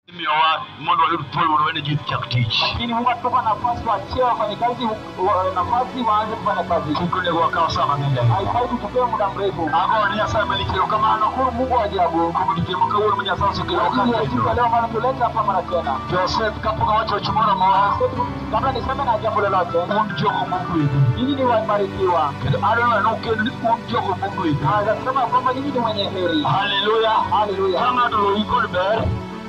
miyowa mondo wayud thuolo mondo wene ji chak tich lakini Mungu atupa nafasi waachie wafanyakazi wa- nafasi waanze kufanya kazi. kik onego wakaw sa mang'eny ahinya Haifai tuchukue muda mrefu. ago ni nyasaye malikelo kamano Shukuru Mungu wa ajabu kuom odiochieng' ma kawuono ma nyasaye osekelo kwa ajili ya siku ya kanyo leo maana tuleta hapa mara tena. joseph kapok awacho wach moro amora Kabla niseme na jambo lolote, un jogo mogwedhi nyinyi ni wabarikiwa. kendo adwaro neno kendo ni un jogo mogwedhi Naweza kusema kwamba nyinyi ni wenye heri. haleluya Haleluya. ka ng'ato loyi kod ber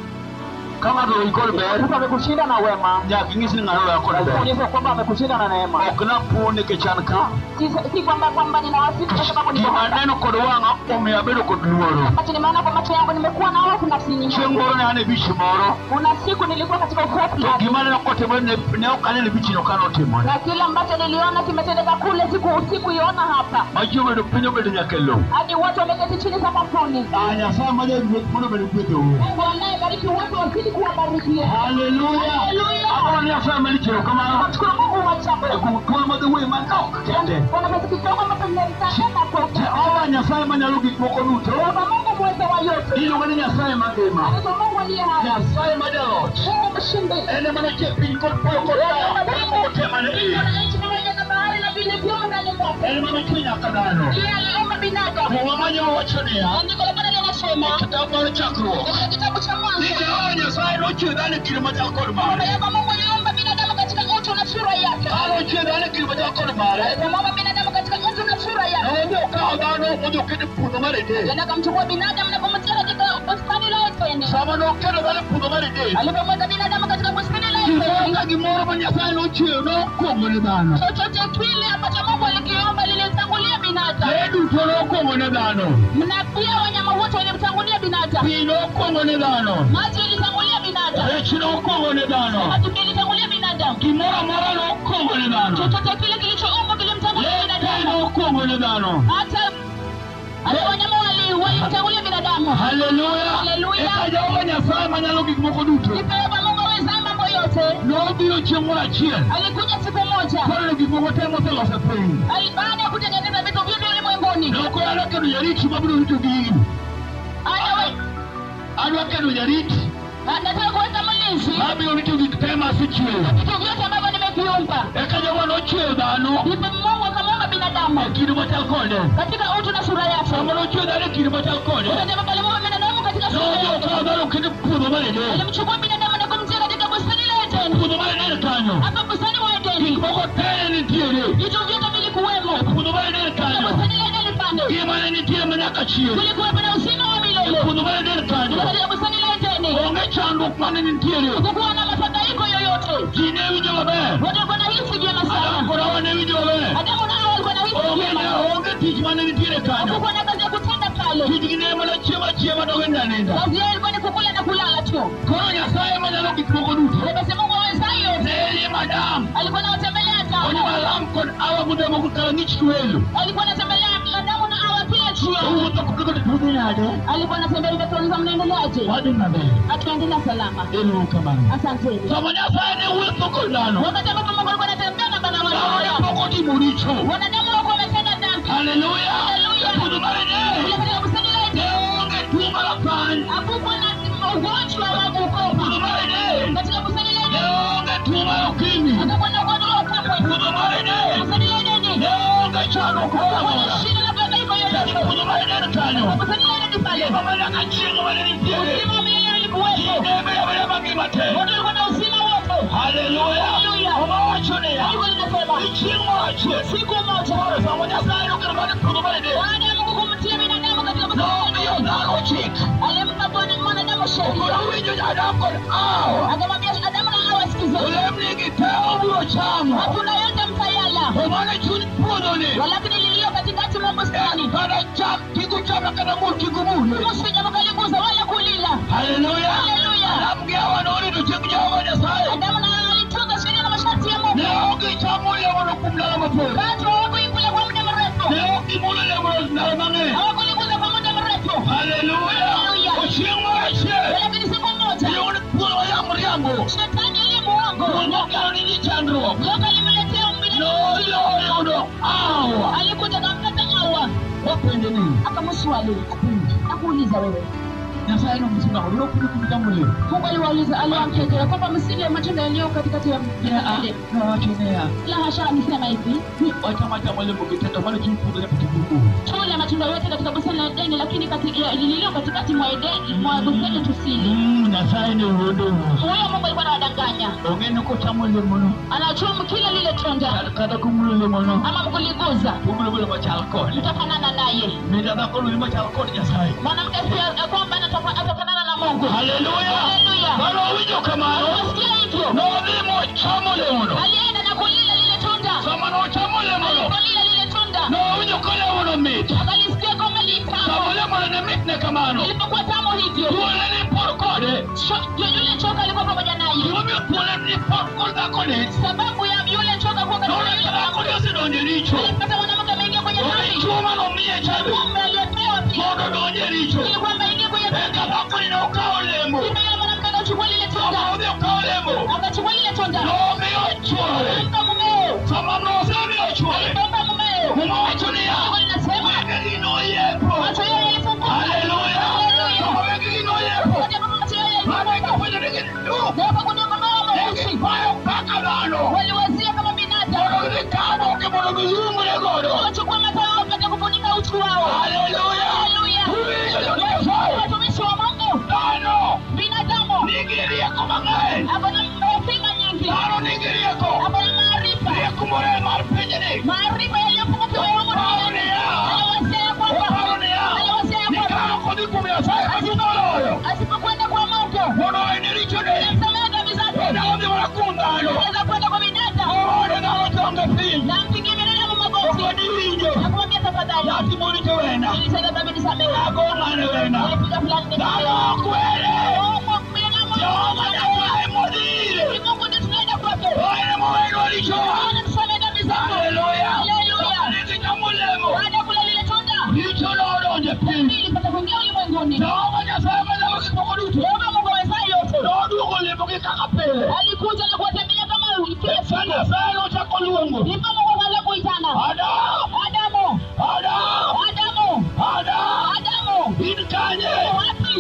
ka ng'ato loyi kod ber Mtu amekushinda na wema, nyaka ing'is ni ng'ano loya kod lazima ber uonyeshe kwamba amekushinda na neema. ok napon nikech an ka si, si kwamba kwamba ninawasifu kwa sababu niko gima hapa. neno kod wang'a omiyo abedo kod luoro ambacho nimeona kwa macho yangu nimekuwa na hofu nafsini chieng' mwangu. moro ne an e bich moro kuna siku nilikuwa katika uhofu to ndani gima neno kotimore ne ne ok aneno e bichino ka notimore na kile ambacho niliona kimetendeka kule siku sikuiona hapa ma ji obedo piny obedo nyaka e lowo hadi watu wameketi chini sakafuni Ah, nyasaye ma jagweth mondo obed gwedhou mungu anayebariki watu wazidi kuwabarikia haleluya Haleluya. agoro ni nyasaye malichero kamano namshukuru mungu wa chapo e kuom thuolo madhi wuoyi manok kende kuna pesa kidogo ambacho nimeritana kwa jehova nyasaye manyalo gik moko duto Baba Mungu mweza wa yote iluongo ni nyasaye mangima anaitwa Mungu aliye hai nyasaye ma jalot Mungu mshindi en ema nochie piny kod polo kod daa kod moko te mane iye Kuna nchi pamoja na bahari na vile vyomo ndani mwake en ema nochwe nyaka dhano Yeye aliumba binadamu to wamanyo wawacho niya andiko la Bwana linasema e kitabu mar chakruok katika kitabu cha ni Mwanzo jehova nyasaye nochwe dhano e kido machal kod kwamba mare Yehova Mungu aliumba binadamu katika utu na sura yake. anochwe dhano e kido machal kod mare Alipomuumba binadamu katika utu na sura yake, nojo okawo dhano mojoketo e puodho mar Eden tena akamchukua binadamu na kumtia katika bustani la Edeni. sama noketo dhano e puodho mar Eden Alipomweka binadamu katika bustani la gimoro Edeni, ka gimoro ma nyasaye nochweyo nokwongo ne dhano chochote kile ambacho Mungu alikiumba lilitangulia binadamu, lee duto nokwongo ne dhano na pia wanyama wote walimtangulia binadamu. pi nokwongo ne dhano Maji ilitangulia binadamu, rech nokwongo ne dhano maji ilitangulia binadamu. gimoro amora nokwongo ne dhano Chochote kile kilichoumbwa kilimtangulia lee te binadamu, nokwongo ne dhano hata hata wanyama wali walimtangulia binadamu. haleluya Haleluya. eka jehova nyasaye manyalo gik moko duto Nipewa Mungu awezaye mambo yote. nobiro chieng' moro achiel Alikuja siku moja koneno gik moko te moseloso e piny Ali- baada ya kutengeneza vitu vyote ulimwenguni, nokoyano kedo jarit mabiro rito gigi Anawe- adwa kedo jarit anataka kuweka mlinzi mabiro rito gik te masechweyo vitu vyote ambavyo nimeviumba. eka jehova nochweyo dhano Ndipo Mungu akamuumba e binadamu kido machal kode katika utu na sura yake. sama nochweyo dhano e kido machal kode Wakati ambapo alimuumba binadamu katika sura nojo yake, okawo dhano oketo e puodho mar Eden alimchukua binadamu na kumtia katika bustani la Edeni. puodho mar Eden kanyo Hapa bustani wa Edeni, gik moko te ne nitiere vitu vyote vilikuwemo. e puodho mar Eden Katika kanyo bustani la Edeni pande ngima ne nitie manyaka chieng' kulikuwepo na uzima wa e milele. puodho mar Eden kanyo Katika bustani la Edeni onge chandruok mane nitiere hakukuwa na mafadhaiko yoyote. ji ne winjo maber Watu walikuwa wanahisi vyema Adam sana. kod Hawa ne winjo maber Adamu na Hawa walikuwa wanahisi onge vyema. ne- onge tich mane nitiere kanyo Hakukuwa na kazi ya kutenda pale. tijgi ne mana chiemo achiema to wenda ninda Kazi yao ilikuwa ni kukula na kulala tu. koro nyasaye manyalo gik moko duto Basi Mungu awezaye yote ne elie madam alikuwa anawatembelea onyo Adamu. malam kod awa modemo kala ng'ich twelo Alikuwa anatembelea Adamu na Hawa kila jioni. owuotho kodhi tudhi nade Alikuwa anatembea hivi tuuliza mnaendeleaje? wadhi maber Hatuendelea salama. elu kamano Asanteni. sama nyasaye ne wuotho kod dhano Wakati ambapo Mungu alikuwa anatembea na baba dhano wao. pok otimo richo Wanadamu wako wametenda dhambi. haleluya Haleluya. e puodho mar Kule Eden katika bustani la ne Edeni onge tuo mar apany hakukuwa na ugonjwa wa e puodho ukoma. mar Eden Katika bustani la ne Edeni onge tuo mar okimi hakukuwa na ugonjwa wa ukimwi. puodho mar Eden Bustani la Edeni ne onge chandruok moro hakukuwa amora na shida na mabadiliko e yoyote. puodho mar Eden kanyo Bustani la Edeni pale ngima manyaka chieng' mane nitiere uzima wa milele ulikuwepo. ne bedo abeda mangima te Watu walikuwa na uzima wote. haleluya Haleluya. omawacho niya Biblia linasema ni chieng' moro achiel siku moja samo nyasaye nokelo dhano e puodho mar Eden baada ya Mungu kumtia binadamu katika bustani la nomiyo Edeni dhano chik alimpa Bwana mwanadamu koro sheria. winjo Adam kod Hawa Akamwambia Adamu na Hawa, sikizeni, olemnigi te obiro chamo matunda yote mtayala, to mana e chuny puodhoni walakini lililo katikati mwa bustani kata cham kik uchame kata mur kik umule msije mkaligusa wala kulila. haleluya Haleluya. Adam gi Hawa norito chieng' Jehova Nyasaye Adamu na Hawa walitunza sheria na masharti ya Mungu, ne ok gichamo olemono kuom ndalo mathoth katu hawakuikula kwa muda mrefu, ne ok gimulo olemono ndalo mang'eny hawakuligusa kwa muda mrefu. haleluya Haleluya. ochieng' moro achiel Lakini siku moja iyud thuolo mayamo riambo shetani aliye muongo nokelo ni ji chandruok Mungu alimletea umbile, noyudo Hawa alikuja kampata Hawa wapenjo nini akamswali, nakuuliza wewe, nyasaye nomusinga olwo kuli kumita muliro mungu aliwauliza aliwaambia kwamba msile matunda yaliyo katikati ya mlele nawachoneya la hasha amesema hivi wachamata mwalimu kitendo mali kimpudhile patibuku tule matunda yote katika bustani la edeni lakini kati- ya- lililo katikati mwa Ede- mwa bustani tusili nyasaye ni wuodowo huyo mungu alikuwa anawadanganya ongene kotamule muno anachumu kila lile tunda kata kumulule muno ama mkuliguza kumulule machal kode mtafanana naye midadhakoluli machal kod nyasaye mwanamke pia ya kwamba anatofa- atafanana na mungu haleluya Haleluya. bano owinjo kamano Unasikia hivyo nodhi mochamole muno alienda na kulila lile tunda sama nochamole muno alipolila lile tunda nowinjo kolemono mit akalisikia kwamba litamu sama olemone ne mitne kamano ilipokuwa tamu hivyo thuole ni por kode cho- yu- yule choka alikuwa pamoja naye gimomiyo thuole ni por kod dhakoni sababu ya yule choka kuwa katika none yule dhakoni osedonjo e richo alipata mwanamke ameingia kwenye one dhambi chuo manomiye chabi mume aliyepewa pia mondo donje e richo ili kwamba ingie kwenye eka dhambi dhakoni ne okawo olemo Ndipo yule mwanamke akachukua lile sama tunda odhi okawo olemo akachukua lile tunda nomiyo chuore akampa mumeo sama nosemiyo chuore akampa mumeo muma wacho niya Mungu linasema wegegi noyepo macho yao yalifunguka haleluya Haleluya. sama wegegi noyepo Wakati ambapo macho yao mane yalifunguka kapenjo nigi du na wakagundua kwamba wao wameuchi egipayo kaka dhano waliwazia kama binadamu mondo gidhi kaboke mondo giyumre godo wachukua matao wapate kufunika uchi wao haleluya Haleluya. uwinjo jonyasaye watumishi wa mungu dhano binadamu nigi rieko mang'eny ako na hekima nyingi dhano nigi rieko ako na maarifa rieko more mar pinyni maarifa yaliyopungukiwa ya humu duniani aliwazia kwamba oparo niya aliwazia ni kwamba ka ok odhi kuom nyasaye kaginoloyo asipokwenda kwa mungu mondo ene richone amsamehe dhambi zake onyalo dhi mana kuom dhano anaweza kwenda kwa binadamu owone dhano tonge piny na mpigie binadamu magoti okoni winjo na kumwambia tafadhali yati morito wena nilisema dhambi nisamehe ago ng'ane wena nilipiga fulani dhano nisamehe ok were Mungu binadamu jehova nyasaye modhire ni Mungu ndiye tunaenda kwake oene mowenwa richowa Bwana tusamehe dhambi zetu haleluya Haleluya. okanigi nyamolemo baada ya kula lile tunda richo nodonje piny dhambi ilipata kuingia ulimwenguni jehova nyasaye manyalo gik moko duto Yehova Mungu awezaye yote noduogo lemogi kaka pile alikuja na kuwatembelea kama kila sa siku nyasaye nochako luongo ndipo Mungu akaanza kuitana adam Adamu adam Adamu adam Adamu in kanye uko wapi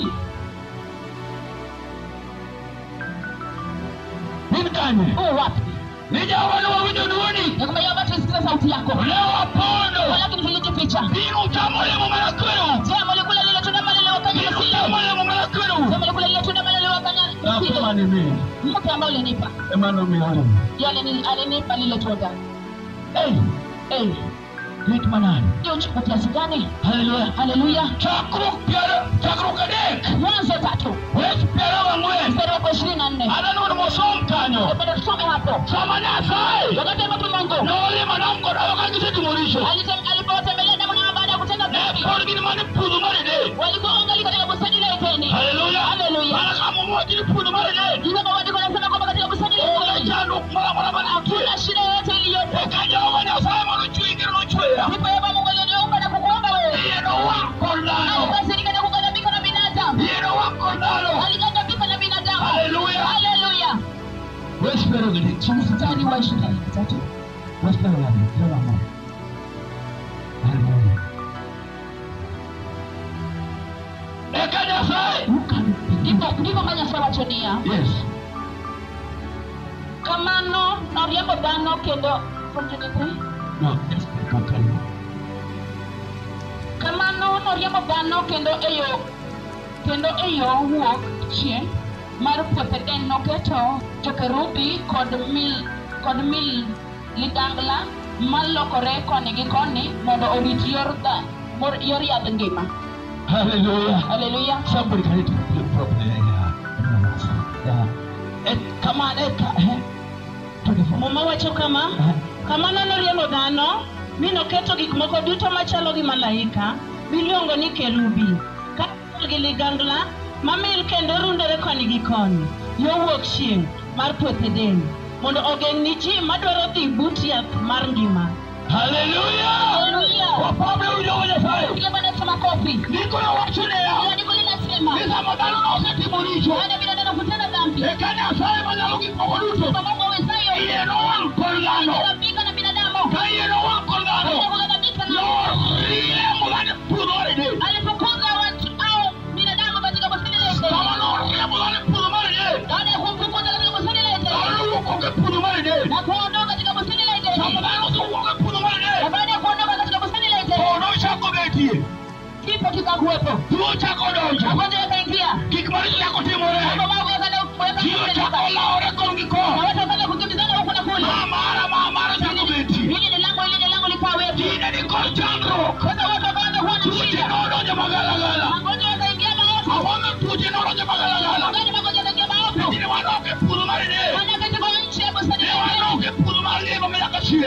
in kanye uko wapi ni jehova nowawinjo duoni ya kwamba Yehova tulisikiza sauti yako ne wapondo lakini tulijificha biro uchamo olemo mana kwero je mlikula lile tunda ambalo liliwafanya biro msile uchamo olemo mana kwero je mlikula lile tunda ambalo liliwafanya msile akomanimi mke ambaye ulinipa emanomiyo ndiye alini- alinipa lile tunda ei eh rit manani hiyo chukua kiasi gani haleluya haleluya chakruok piero chakruok adek mwanzo tatu wech piero ang'wen mstari wako ishirini na nne ananod mosom kanyo napenda tusome hapo sama nyasaye wakati ambapo mungu nolimo nam kodalo ka gisetimo richo alitem- alipowatembelea Adamu na Hawa baada ya kutenda ne dhambi pod gin mane puodho mar eden walikuwa wangali katika bustani la Edeni haleluya Haleluya. mana kamomwachi ni puodho mar eden Ndipo maandiko yanasema kwamba katika bustani la onge Edeni chandruok moro amora manitie hakuna shida yoyote iliyopo eka jehova nyasaye manochweyi kendo nochweya ndipo Yehova Mungu aliniumba na kukuumba wewe iye nowang' kod dhano alikasirika na kughadhabika na binadamu iye nowang' kod dhano alighadhabika na binadamu Haleluya. haleluya wech piero gadek mstari wa ishirini na tatu wech piero gadek piero ang'wen haleluya eka nyasaye ndipo ndipo manyasaye wacho niya yes kamano noriembo dhano kendo from 23 no yes kakalo kamano noriembo dhano kendo e yo kendo e yo wuok chieng' mar puoth Eden noketo jokerubi kod mil kod mil ligangla malokore koni gi koni mondo orit yor dha mor- yor yadh ngima haleluya haleluya somebody can eat the problem yeah yeah et kama eka eh 24 muma wacho kama kamano noriembo dhano mi noketo gik moko duto machalo gi malaika miluongo ni kerubi kaachiel gi ligangla mamil kendo rundore koni gi koni yo wuok chieng' mar puoth Eden mondo ogeng' ni ji madwaro dhi but yath mar ngima haleluya haleluya wapambe ujogo nyasaye piga bwana Yesu makofi niko na wacho ne ya andiko linasema ni sama dhano nosetimo richo baada ya binadamu kutenda dhambi eka nyasaye manyalo gik moko duto kwa Mungu awezayo iye nowang' kod dhano kughadhabika na binadamu ka iye nowang' kod dhano Baada ya kughadhabika na noriemo dhano e puodho mar eden alipokuza watu au binadamu katika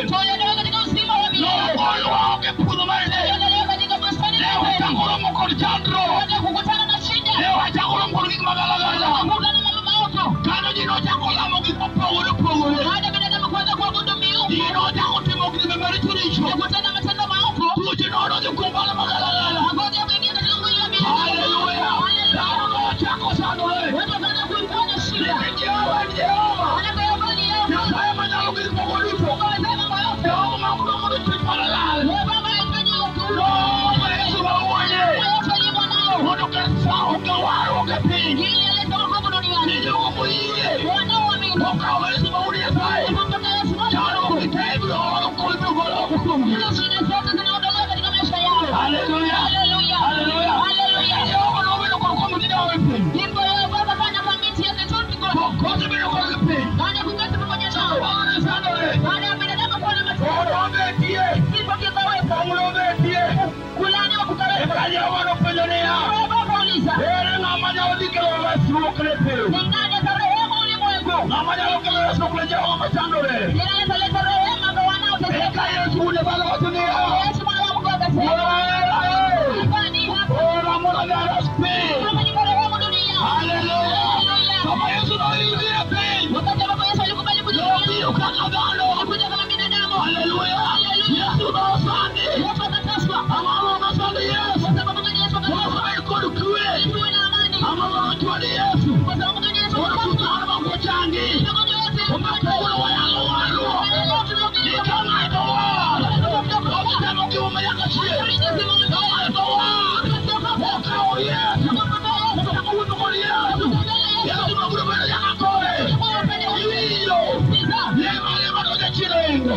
Tuondolewe katika uzima wa milele. Nogolo waonge puodho mar nek. Tuondolewe katika bustani Ne ya wachako kweli. romo kod chandruok. Tuende kukutana na shida. Ne wachako romo kod gik magalagala. Kukutana na mambo maovu. Kano ji nochako lamo gik mopogore opogore. Baada ya binadamu kuanza kuabudu miungu. Ji nochako timo gik maricho richo. Kukutana matendo maovu. Tuoche nodonjo kuom bala magalagala. Magonjwa yameingia katika mwili wa binadamu. Haleluya. Dhano nochako sandore. Watu wakaanza kuifanya shida. Nikech Jehova en Jehova. Manake Yehova ni Yehova. Nyasaye manyalo gik moko duto. Ameweza mambo yote. Jehova ma ok dwar mondo chwech mara lal. Yehova ambaye alifanya ukuu. Jehova Yesu ma uoye. Yesu aliye mwanao. Mondo ket sawo gi warruok e piny. Ili alete wokovu duniani. Ni jogo moyie. Wanaoamini. Okawo Yesu ma wuod Nyasaye. Wakampokea Yesu mwana wa Chandruok Mungu. gi te ibiro oro kod ibiro golo oko kuomgi. Hizo shida zote zinaondolewa katika maisha yao. Haleluya. Haleluya. Haleluya. Haleluya. Jehova nobedo kod komiti dawe e piny. Ndipo Yehova akafanya kamiti yake tuti kote. Kosebedo kodgi piny. Baada ya kuketi pamoja nao. Bang'e sandore. Baada ya binadamu kuwa na matatizo. Oro betie. Kifo kikaweka. Pong'o betie. Kulaaniwa kukaweka. Eka Jehova nopenjo niya. Yehova akauliza. Ere ng'ama nyalo dhi kelo resruok ne piny? Ni nani atarehemu ulimwengu? Ng'ama nyalo kelo resruok ne jogo machandore? Ni nani ataleta rehema kwa wanaoteseka? Eka Yesu wuod Nyasaye wacho niya. Yesu mwana wa Mungu akasema. Ora e. Hapa ni hapa. Ora mondo odhi ares piny. Kama ni marehemu dunia. Haleluya. Haleluya. Kama Yesu noidhi e piny. Wakati ambapo Yesu alikubali kuja Nobiro kaka dhano. alikuja kama binadamu. Haleluya. Haleluya. Yesu nosandi. Yesu akateswa. Ang'o nosandi Yesu? Kwa sababu gani Yesu akateswa? Nosandi kod kwe. Tuwe na amani. Ang'o nochwadi Yesu? Kwa sababu gani Yesu Ora akateswa? kusano makochangi. Magonjwa yote Omapogolo wayalo warruok. Nika ng'ato war. Okitemo gima nyaka chieng'. Ng'ato war. Okawo Yesu. Ochako wuotho kod Yesu. Yesu nobiro bedo nyaka kore. Iwinjo. Lemo lemo nojachielo ingo.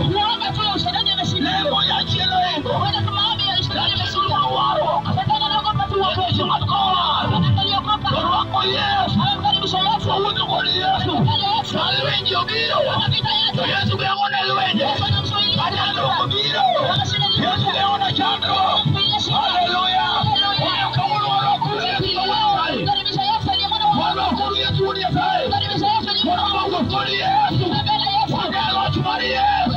Lemo jachielo ingo. Jachielo ma warruok. Nikech ng'ato kowar. Orwako Yesu. Owuotho kod Yesu. Sani winji obiro. To Yesu geng'one lwenje. Kachandruok obiro. Yesu geng'one chandruok. Haleluya. Omiyo kawuono walokuru Yesu ma wuod Nyasaye. Walokuru Yesu wuod Nyasaye. Walokuru kod Yesu. Wage loch mar Yesu.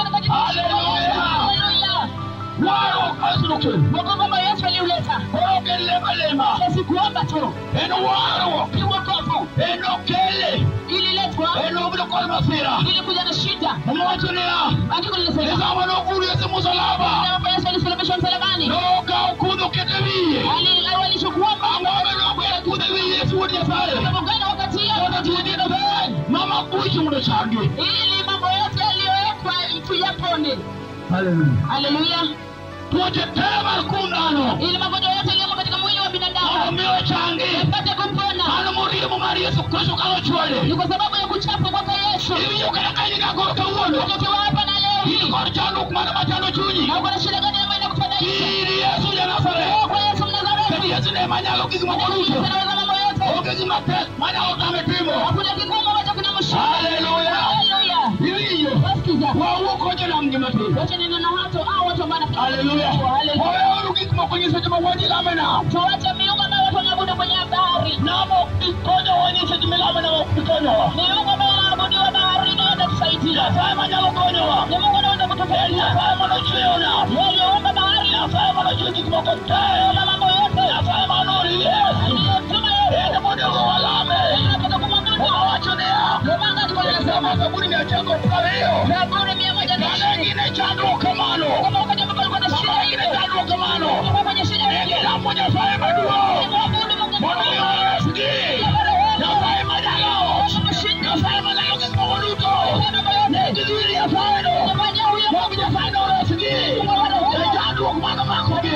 Warruok ma Yesu nokelo. Wokovu Yesu aliuleta. Koro ok en lema lema. Si kuomba tu. En warruok. Ni wokovu. En okele. Ililetwa En obedo kod masira. ili kuja na shida. Omowacho niya. Andiko E linasema sama noguru Yesu msalaba. Ambapo Yesu alisulubishwa msalabani. Nokawo kudho keto e wiye. Ali- Walichukua Ang'o obedo goyo kudho e wi Yesu wuod Nyasaye. sababu gani wakati Mondo hiyo tuodhi maber. Mama kuichi mondo changi. ili mambo yote yaliyowekwa tuyapone. Haleluya. Haleluya. Tuoche te mar kum dhano. Ili magonjwa yote yaliyomo katika mwili wa Mondo binadamu miyo changi. yapate kupona. Mano moriemo mar Yesu Kristo kalo chwade. Ni kwa sababu ya kuchapa kwake Yesu. Iwinjo kata ka in gakoro kawuono. Tukiwa hapa na leo In hii. kod chandruok mane machando chunyi. Na uko na shida gani ambayo inakufadhaisha? In Yesu ja Nazareth. Kwa Yesu Kendo Mnazareti. Yesu ne manyalo gik moko Yesu duto. anaweza mambo yote. Onge gima tek manyalo tame timo. Hakuna kigumu ambacho kinamshinda. Haleluya. Haleluya. Iwinjo. Wasikiza. Wawuok kocho nam gima tin. Wacha neno na watu au watu ambao wanafikiri. Haleluya. Haleluya. Waweuru gik moko nyiseche ma waji lamena. Tuache miungu ambayo watu wanaabudu kwenye bahari. Namo ok bi konyowa nyiseche milamena ok bi konyowa. Miungu ambayo wanaabudiwa baharini hawatatusaidia. Nyasaye manyalo konyowa. Ni Mungu anaweza En kutusaidia. Nyasaye manochweyona. Yeye aliyeumba bahari Nyasaye manochweyo gik moko te. na mambo yote. Nyasaye manori Yesu. Aliyemtuma Yesu. Ene monego walame. Anataka kumwabudu. Owacho niya. Ndio maana andiko linasema Sema Zaburi mia ochiko prariyo. Zaburi mia moja na Kane ishirini. gin e chandruok kamano. Kama wakati ambapo alikuwa na shida Kane gin e hiyo. chandruok kamano. Alikuwa kwenye shida hiyo. Negilamo Nyasaye maduong'. Alimwabudu Mungu Mondo mi mkuu. oresgi. Nyasaye manyalo. Nyasaye manyalo gik moko duto. Negidhir Nyasayeno. Mondo Nyasaye noresgi. E chandruok mano makogi.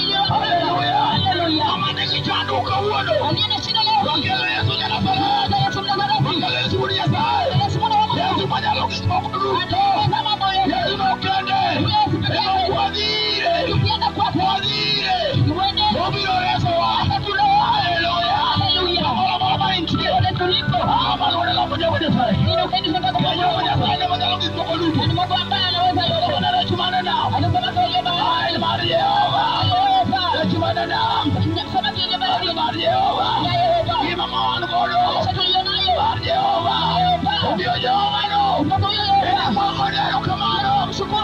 Haleluya. Kama nigi chandruok kawuono. Aliye na shida leo. Wakelo Yesu ja Nazareth. Yesu Mnazareti. Wakelo Yesu wuod Nyasaye. Yesu mwana wa Mungu. Yesu manyalo gik moko duto. Anaweza mambo yote. Yesu nokende. Ema kwadhire. Tukienda kwake. Kwadhire. Tuende. Obiro resowa. Haleluya. Haleluya. Kamoro moro ma intie. Tuende tulipo. Ah, mano ne lamo Jehova Nyasaye. Ili ukaende tunataka Ka Jehova kumwabudu. Nyasaye ne manyalo gik moko duto. Ni Mungu ambaye anaweza yote. Ona rech mane nam. Anasema kwa hiyo Ah, bahari. en mar Jehova. Yehova. Rech mane nam. Sema kwa hiyo En bahari. mar Jehova. Ya Yehova. Ngima ma wan godo. Maisha tuliyonayo. Mar Jehova. Yehova. Omiyo Jehova no. Mungu huyo En Yehova. amwako ne erokamano. Mshukuru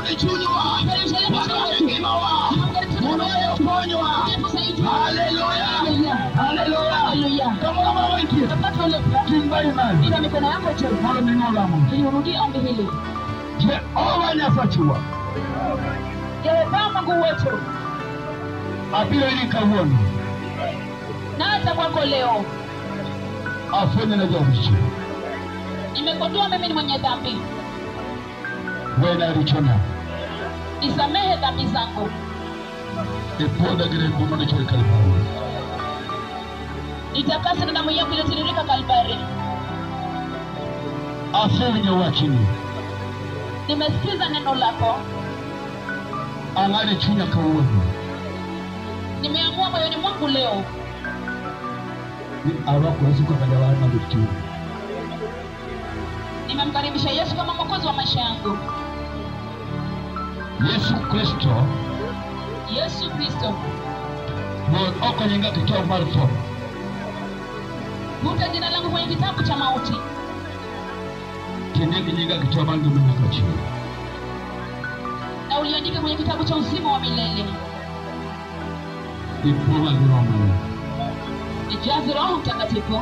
wamechunywa wakapigimawa unayoponywa haleluya haleluya kama unamawaikia kimbali mali ina mikono yako juu mono minolamu ili urudie ombi hili jehova nyasachuwa yehova mungu wetu abiro iri kawuono na hata kwako leo afwenye na jaricho nimegundua mimi ni mwenye dhambi wena richona nisamehe dhambi zangu ipuodha gi remo manichwe kalvari nitakase na damu yako iliyotiririka kalvari asewinjo wachni nimesikiza neno lako ang'ado e chunya kawuono nimeamua moyoni mwangu leo ni arwako yesu kaka jawar mabet chuny nimemkaribisha yesu kama mwokozi wa maisha yangu yesu kristo yesu kristo mon oko nyinga kitabu mar tho vuta jina langu kwenye kitabu cha mauti kinde gi nyinga kitabu mar ngima nyaka chieng na uliandike kwenye kitabu cha uzima wa milele ipong'a gi romani nijaze roho mtakatifu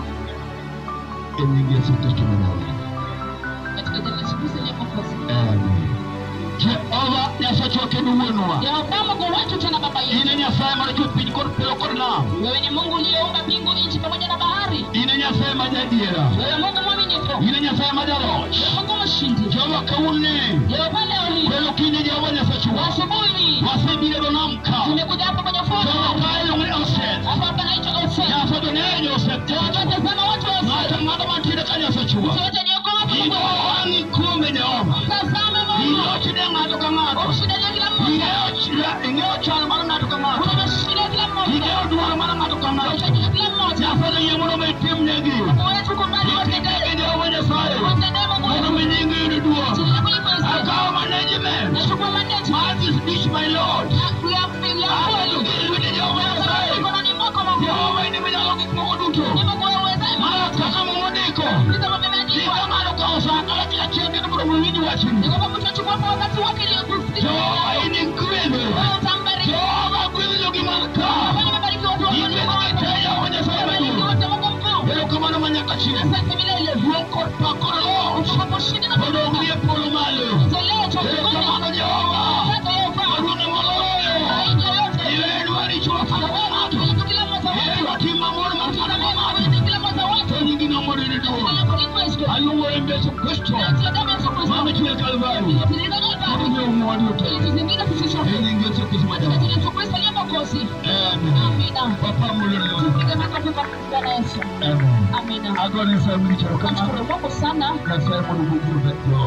e nying yesu kristo manyawar katika jina la yesu kristo aliye mwokozi amen jehova nyasacho kendo wuonwa yehova mungu wetu tena baba in yetu e nyasaye manochwe piny kod pelo kod nam wewe ni mungu uliyeumba mbingu nchi pamoja na bahari in e nyasaye ma jadiera wewe mungu mwaminifu in e nyasaye ma jaloch mungu mshindi jehova kawuoni yehova leo hii kwelo kinde jehova nyasachuwa asubuhi wasebiro do nam ka tumekuja hapa kwenye jehova fursa ka iluongo ni oset hapa panaitwa Ose. nyasaye to ng'eyo oset Tazama watu wa ng'ato Ose. ng'ato mantiere ka nyasachuwa Wote ni kwa Mungu. igo wang'i kuome jehova Tazama Mungu. ilochne ng'ato ka ng'ato Ushindalie kila mmoja. Ing'eyo- ing'eyo chal mar ng'ato ka ng'ato Unashindalia kila mmoja. ing'eyo dwaro mar ng'ato ka ng'ato Unashindalia kila mmoja. nyasaye yie mondo mi itimnegi Mungu wetu kubali itimnegi watendee. jehova nyasaye Watendee Mungu mondo wetu. mi nyingi yud duong' Jina kuliko Yesu. akawo management Nachukua mandate. mar this dish my lord Ya ya kweli. Aketo gi lwete jehova nyasaye Mikononi mwako Mungu. jehova in iminyalo gik moko duto Ni Mungu wewe uwezaye mana mambo. kaka momodiko Ni kama vimeandikwa. Jika ng'ato kawo sa kalachiel achiel kendo mondo mi winj wachni Ni kwamba mtu achukua kwa wakati wake iliyokusikia. jehova in igwedho Wewe utambariki. jehova gwedho jogi man ka Wewe nimebarikiwa watu wako. igwedho gite jehova nyasaye Nimebarikiwa maduong' wote Mungu mkuu. erokamano ma nyaka chieng' Asante milele. duong' kod pak kod loch Utakaposhinda na odong' kutoka. gi e polo malo Tolewa cha erokamano mbinguni. jehova Asante Yehova. maduong' moloyo Zaidi ya yote. iwenwa richo wakaka ng'ato Kuliko kila mmoja ihero wetu. tim mamon makana ma ng'ato Kuliko kila mmoja wetu. to nyingi nomorene Jina duong' lako ni Kristo. aluwo e Yesu Kristo Natia damu ya Yesu Kristo. mamichwe Kalvari Iliyotiririka Kalvari. mondo mwandu te Ili tuzingine sisi sote. e nying Yesu Kristo Katika majawa jina la Yesu Kristo aliye Mwokozi. amen Amina. papa mulolo Piga makofi kwa Bwana Yesu. amen Amina. agone sa mlicharo kama Namshukuru Mungu sana. nyasaye mondo guguru beto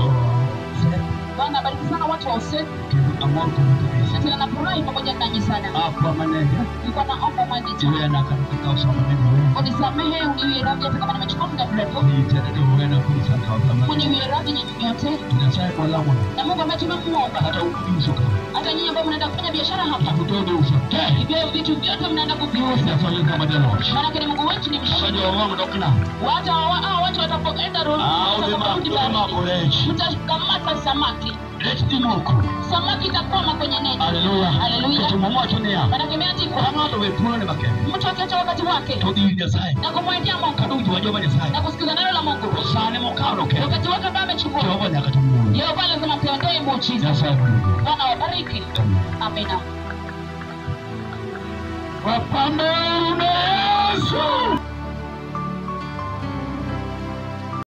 Bwana abariki sana watu wa Ose. kendo amor kono kabisa Na tena nafurahi pamoja nanyi sana. apa manene Nilikuwa naomba manager. iwena kana kaka usama nene Unisamehe, uniwie radhi hata kama nimechukua muda mrefu. ni tena ni wena kulisa kama Uniwie radhi nyinyi nyote. nyasaye kwa lamu Na Mungu ambaye tumemuomba. hata ukiuso kama Hata nyinyi ambao mnaenda kufanya biashara hapa. kutodo uso te Hivyo vitu vyote mnaenda kuviuza. nyasaye kama jaloch Maanake ni Mungu wetu ni mshindi. abajo wangu dokna Watu hawa hao watu watapoenda roho. ah ulema ulema korech Mtakamata samaki. rech dimoko Samaki itakwama kwenye neti. haleluya Haleluya. kitumo mwacho niya Maanake imeandikwa ng'ato we thuolo ne makende mtu akiacha wakati wake to gi nyasaye na kumwendea Mungu kaduto wa jehova nyasaye na kusikiza neno la Mungu. to sane mokalo ke Wakati wake ambao amechukua. jehova nyaka tumuolo Yehova lazima tuendee muujiza. nyasaye mulugo Bwana wabariki. Amina. wapambe ne yesu